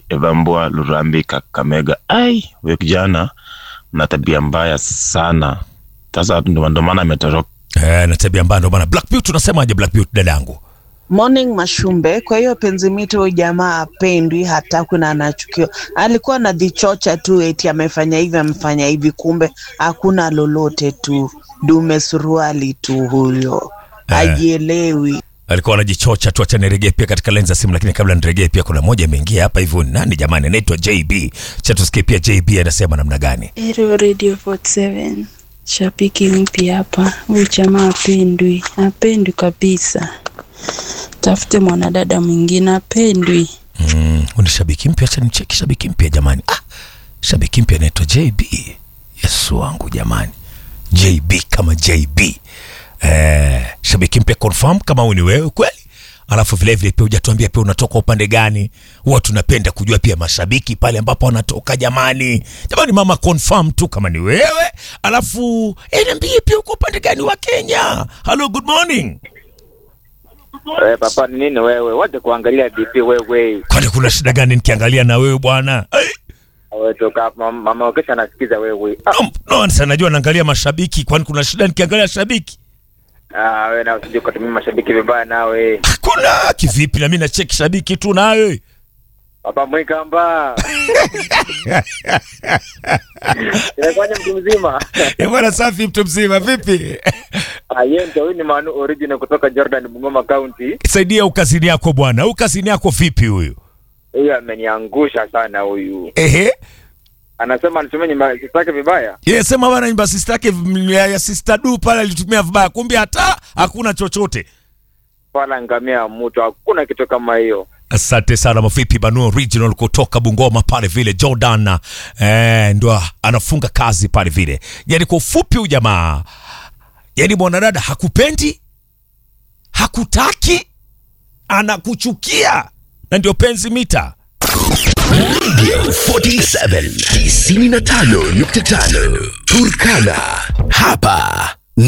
Evambua Lurambi Kakamega. Ai, huyo kijana na tabia mbaya sana. Sasa ndo ndo maana ametoroka. Eh, na tabia mbaya ndo maana Black Beauty unasemaje Black Beauty dadangu? Morning Mashumbe. Kwa hiyo penzi mito huyu jamaa apendwi, hatakwi na anachukiwa. Alikuwa anajichocha tu eti amefanya hivi amefanya hivi, kumbe hakuna lolote tu, dume suruali tu huyo, Eh. hajielewi. Alikuwa anajichocha tu, acha niregee pia katika lenzi ya simu, lakini kabla niregee pia kuna moja imeingia hapa hivyo. Ni Nani jamani? Anaitwa JB. Cha tusikie pia JB anasema namna gani? Hello Radio 47. Shabiki mpya hapa. Huyu jamaa apendwi, apendwi kabisa. Tafute mwanadada mwingine, apendwi. Mm, huyu ni shabiki mpya, acha nicheki shabiki mpya jamani. Ah, shabiki mpya anaitwa JB. Yesu wangu jamani, JB kama JB. Eh, shabiki mpya confirm kama huyu ni wewe kweli. Alafu vile vile pia hujatuambia pia unatoka upande gani. Huwa tunapenda kujua pia mashabiki pale ambapo wanatoka jamani. Jamani mama confirm tu kama ni wewe. Alafu eh, niambie pia uko upande gani wa Kenya. Hello, good morning. Eh, papa ni nini wewe? Waje kuangalia DP wewe. Kwani kuna shida gani nikiangalia na wewe bwana? Eh. Wewe toka hapa mama, mama kesha anasikiza wewe. Ah, No, no, sasa najua naangalia mashabiki, kwani kuna shida nikiangalia shabiki? ah wewe na usije kutumia mashabiki vibaya nawe. Hakuna kivipi, na mimi nacheki shabiki tu nawe. Papa Mwikamba. Inafanya mtu mzima. Eh bwana, safi mtu mzima, vipi? Ah, yeye ndio huyu ni Manu original kutoka Jordan Bungoma County. Saidia ukazini yako bwana, ukazini yako vipi huyu? Huyu ameniangusha sana huyu. Ehe, Anasema anitumie nyumba zake vibaya. yeye sema bwana, nyumba sister yake mm, ya ya sister du pale alitumia vibaya, kumbe hata hakuna chochote. Pala ngamia mtu hakuna kitu kama hiyo. Asante sana Mafipi Banu Original kutoka Bungoma pale vile Jordan eh, ndo anafunga kazi pale vile. Yani kwa ufupi huyu jamaa, yani mwanadada hakupendi, hakutaki, anakuchukia na ndio penzi mita. 47 95.5 Turkana. Hapa